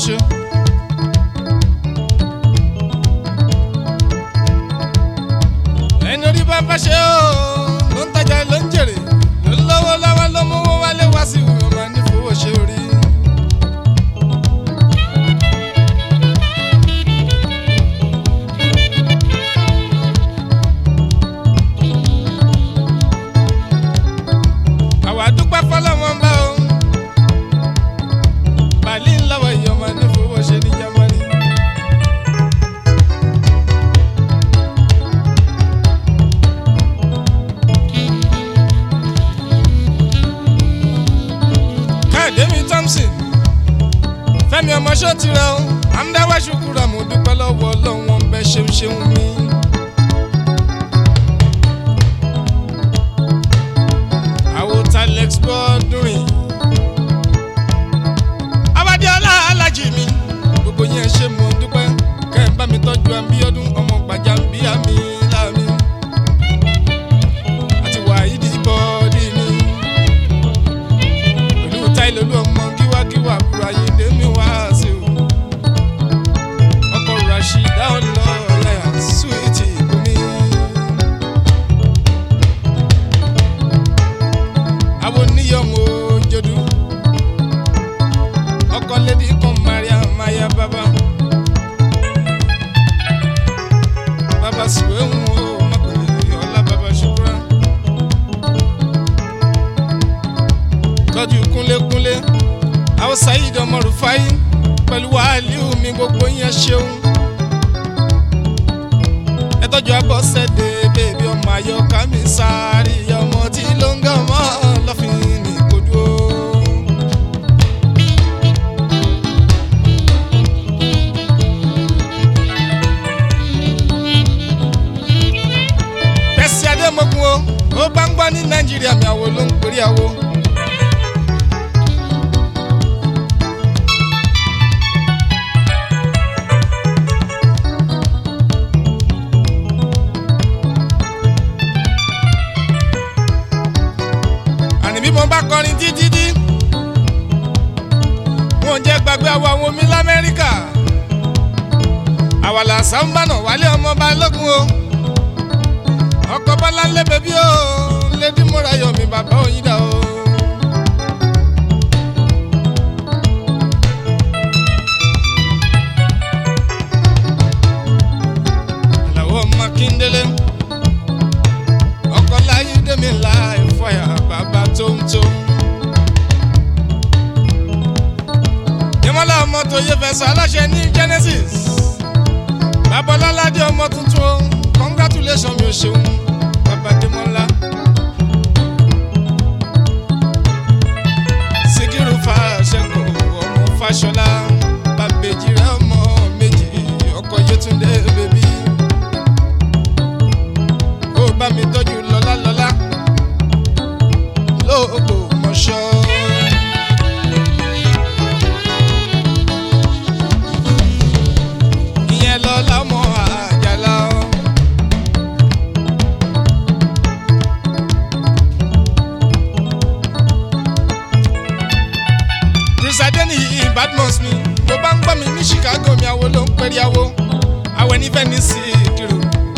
ṣe. ẹni orí bá bá ṣe ó ló ń tajà ló ń jèrè ló ń lọ́wọ́ lọ́wọ́ ló mú owó wálé wá sí ìwé ọmọ ní fowó ṣe orí. àwa dúpẹ́ fọlọ́wọ́n bá o bàálí ńlọ́wọ́ ìyọ̀mọ̀ ní fowó ṣe ní jámánì. káàdé mi thompson fẹ́mi ọmọ ṣó ti rẹ o amúdáwá ṣùkúrà mo dúpẹ́ lọ́wọ́ ọlọ́run wọn bẹ ṣeun ṣeun mi. àwòtá lex bọ́ọ̀dúnrìn abadiola alájì mi gbogbo yẹn ṣe mo dúpẹ́ kẹ́ ẹ̀ bá mi tọ́jú àbíọ́dún ọmọ gbàjà ń bí àmì láàmì àti wàhídì bọ́ọ̀dì ni pẹ̀lú táìlólú ọmọ kíwákíwá àbúrò ayédè mi wá sí o ọkọ̀ rashida ọ̀nà ọ̀láyà súwìtì ìbomi. àwọn oníyọ̀mọ̀ òjòdú ọkọ̀ lédi kan maria maya baba baba sùwé ń wo mọ̀kànlélẹ́ ọ̀la baba ṣùkúrà. tọ́jú kúnlékúnlé àwọn sayid ọmọ rufai pẹ̀lú wàhálíù mi gbogbo yẹn ṣeun. ẹ tọ́jú abọ́sẹ̀dé bèbí ọmọ ayọ́ká mi sáré ọmọ tí ló ń gàn mọ́ lọ́fìn ní kojú o. tẹ̀sí adémọ́gun o ó bá ń gbọ́ ní nàìjíríà mi àwo ló ń pèrè àwo. àní bí mo bá kọrin títí dí wọn ò jẹ́ gbàgbé àwọn àwọn omi lamẹ́ríkà àwàlà sàmbànà wálé ọmọ balógun o ọkọ̀ bọ́lá ńlẹ̀ bẹ́bí o lédi múra yọ̀ mí bàbá òyìnbá o. àlàó ọmọ kíndélé ọkọ̀ láyé dèmi láì fọyà bàbá tóńtó. Yẹ́mọ́lá ọmọ tó yẹ fẹsọ̀ aláṣẹ ní Genesis. Babalọ́ládé ọmọ tuntun o, congratulation mi ò ṣeun, bàbá Démọ́lá. Síkírù Fàṣẹkọ̀ ọmọ Fáṣọlá, bàbèjì rẹ̀ ọmọ méjì, ọkọ̀ Yétúndé bèbí. Kó bá mi tọ́jú lọ́lá lọ́lá, lóògbò mọ̀ṣọ́. ìyẹn lọ lọmọ àjàlá o. Bruce ní Badmus mi tó bá ń gbọ́ mi ní Chicago mi àwo ló ń pẹ́rí àwo àwẹ̀ nífẹ̀ẹ́ ní Síkírù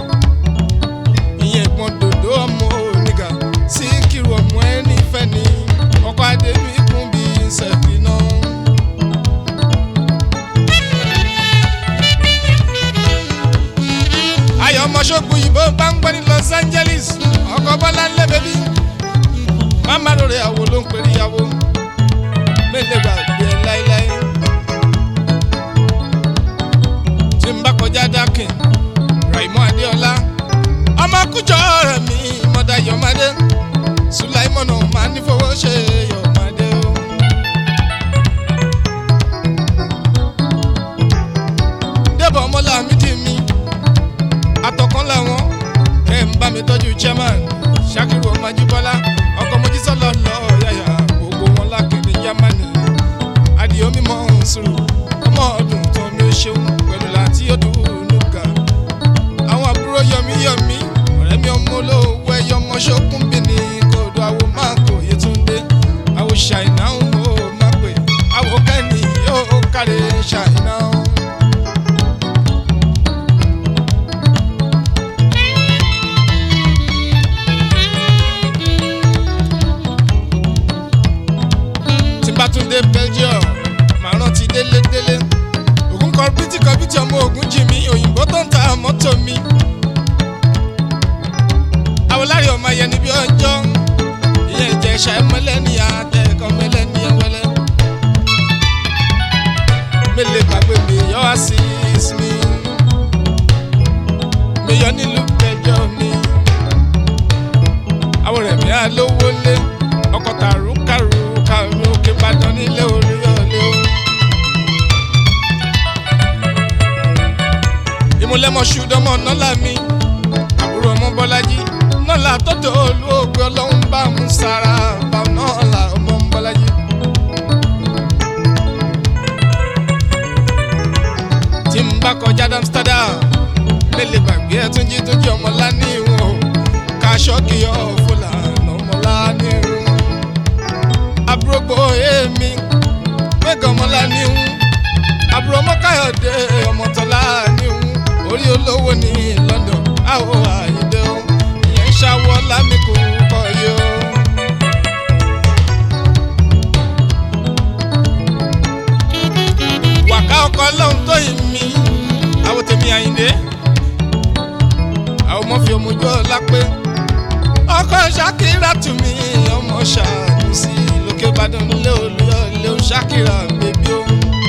ìyẹn ìpọ́n dòdò ọmọ oníga Síkírù ọmọ ẹ nífẹ̀ẹ́ ní ọkọ̀ adé mi kún bí sẹ́fì náà. ayọ̀ ọmọ ṣọ́gun yìí bó bá ń gbọ́ ní Los Angeles ọkọ̀ bọ́lá ńlẹ̀ bẹ́bí mama lórí àwo ló ń pèrè ìyàwó mélòó gbàgbé ẹ láéláé tí n bá kọjá dákìn Raimọ́ Adéọlá ọmọ kújọ rẹ̀ mi mọ̀dá Yọ̀mádé Sùláìmọ̀nà máa ní fowó ṣe Yọ̀mádé o. débọ̀ ọmọlá mi dì mí atọ̀kan làwọn kẹ́ ń bá mi tọ́jú chairman Ṣakiru ọmọ Ajíbọ́lá ọkọ̀ Mojísọ́lá lọ yàyà gbogbo wọn lákìnrin Jámánì adìyẹ mímọ́ sùúrù ọmọ ọdún tó mi ó ṣeun pẹ̀lú láti ọdún nùgà àwọn àbúrò yọmí yọmí ọ̀rẹ́ mi ọmọ olówó ẹyọ ọmọ ṣókùn bí ní kòdó àwo máa kò Yétúndé àwo ṣàìná ń wò má pè àwo kẹ́ni yóò kárẹ̀ ṣá alówó lé ọkọ̀ tàrú kàrú kàrú òkè ìbàdàn nílé orí ọ̀lẹ́ o. ìmúlẹ́mọ̀ṣù dánmọ̀ nọ́là mi àbúrò ọmọ bọ́lájí nọ́là tọ́tọ̀ olóògbé ọlọ́run bá mú sára bá nọ́là ọmọ bọ́lájí. tí n bá kọjá Amsterdam mélèé gbàgbé ẹ tún jí tún jí ọmọ lání ìwọ̀n kaṣọ́kì ọ̀ fúlàní ọmọ lání ìwọ̀n àbúrògbò èmi mẹ́gàn ọmọ lání ìwọ̀n àbúrò ọmọ káyọ̀dé ọmọ tọ́lá ní ìwọ̀n orí olówó ní London àwọ̀ àyíndé o ìyẹn ń ṣàwọ̀ lámìkù kọ́ yìí o. wàká ọkọ lọ́hún tó yìí mi àwọn tèmi àyíndé àwọn ọmọ fi ọmọjọ́ lápé ọkọ ṣàkírà tù mí ọmọ ṣàánú sí lókè ìbàdàn nílé olùyọlé ṣàkírà bèbí o.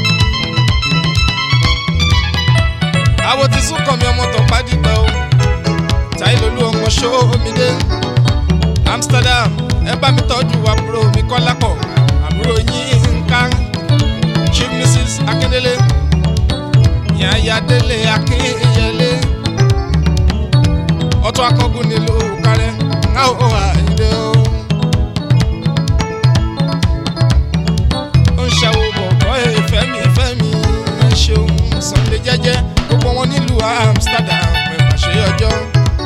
àwọn ti sún kàn mí ọmọ tó pàdígbà o táyé lolú ọmọ ṣó omi dé Amsterdam ẹ bá mi tọ́jú àbúrò mi kọ́lápọ̀ àbúrò yín nǹkan chief mrs akindele yanyadele akinyele ọtọ akọgun nílùú kárẹ ńláwó àyíndé o. ó ń ṣàwò bọ̀bọ̀ ìfẹ́mi ìfẹ́mi ẹ ṣeun Sunday jẹ́jẹ́ gbogbo wọn nílùú Amsterdam ẹ̀ pàṣẹ ọjọ́.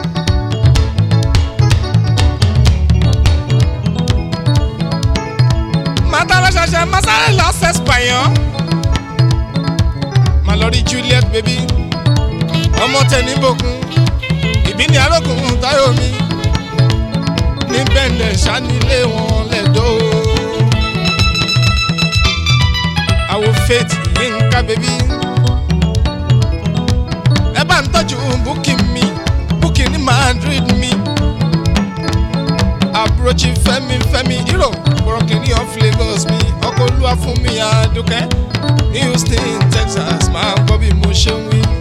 mátàlá ṣàṣà masáré lọ sẹ́sìpàyàn má lọ rí Juliet baby ọmọ tẹni bòkun ìbí ní arógùn táyọ̀mí ní bẹ́ẹ̀lẹ̀ sanilé wọn lẹ́dọ̀ àwọ̀ faith yínká baby ẹ bá ń tọ́jú búkì mi búkì ní Madrid mi àbúròchì fẹ́mi fẹ́mi hero bọ̀rọ̀kìnní of Lagos mi ọkọ̀ olúwa fún mi àdùkẹ́ ní Houston Texas máa ń gbọ́ bí mo ṣe ń wí.